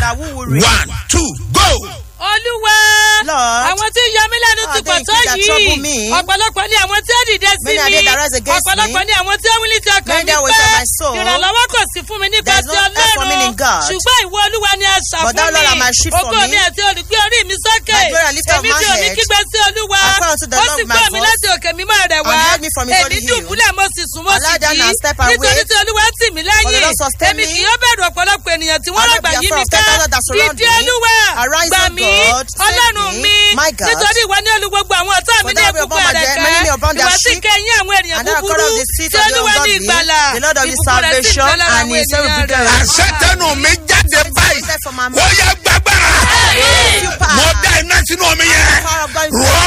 that who will reign. one two go. olúwa Lord, àwọn tí ń yọ mí lẹ́nu how ti are pọ̀ they tó that trouble yìí me? ọ̀pọ̀lọpọ̀ ni àwọn tí ó dìde sí Many are mi they that rise against me? ọ̀pọ̀lọpọ̀ ni àwọn tí ó wílí ti ọkàn Many mi that waste of my soul? ìrànlọ́wọ́ kò sí fún mi nípa There is ti no help for me ọlọ́run in God. ṣùgbọ́n ìwọ olúwa ni àṣà But thou, fún Lord, art mi my shield for ògo me. mi àti olùgbé orí mi sókè My glory and lifter of èmi my tí ò ní head. kígbe sí olúwa I cry unto the ó Lord sì with my gbọ́ mi voice. láti òkè mímọ́ rẹ̀ wá And he heard me from his èmi holy hill. dùbúlẹ̀ mo sì sùn mo I sì lie down jí and step away. nítorí tí olúwa tì mí For the lẹ́yìn Lord sustain èmi me. kì yóò bẹ̀rù ọ̀pọ̀lọpọ̀ ènìyàn tí wọ́n I will rọ̀gbà be yí afraid mi of ká ten thousand that surround ìdí me. olúwa Arise, gbà O mí God, save ọlọ́run me, mi my God. nítorí ìwọ ní olú gbogbo àwọn ọ̀tá mi For ní thou wilt ìbùkún upon my rẹ̀ dead, many ká upon their ìwọ sì sheep, kẹ́yìn àwọn ènìyàn and thou búburú cut off the seat tí of the olúwa ní ungodly, ìgbàlà the Lord of the ìbùkún rẹ̀ sì salvation, bẹ lára and àwọn his ènìyàn every rẹ̀. good àṣẹ tẹnu mi jáde báyìí From my ó yẹ gbàgbára you power. mo dá iná sínú omi yẹn Power of God is rọ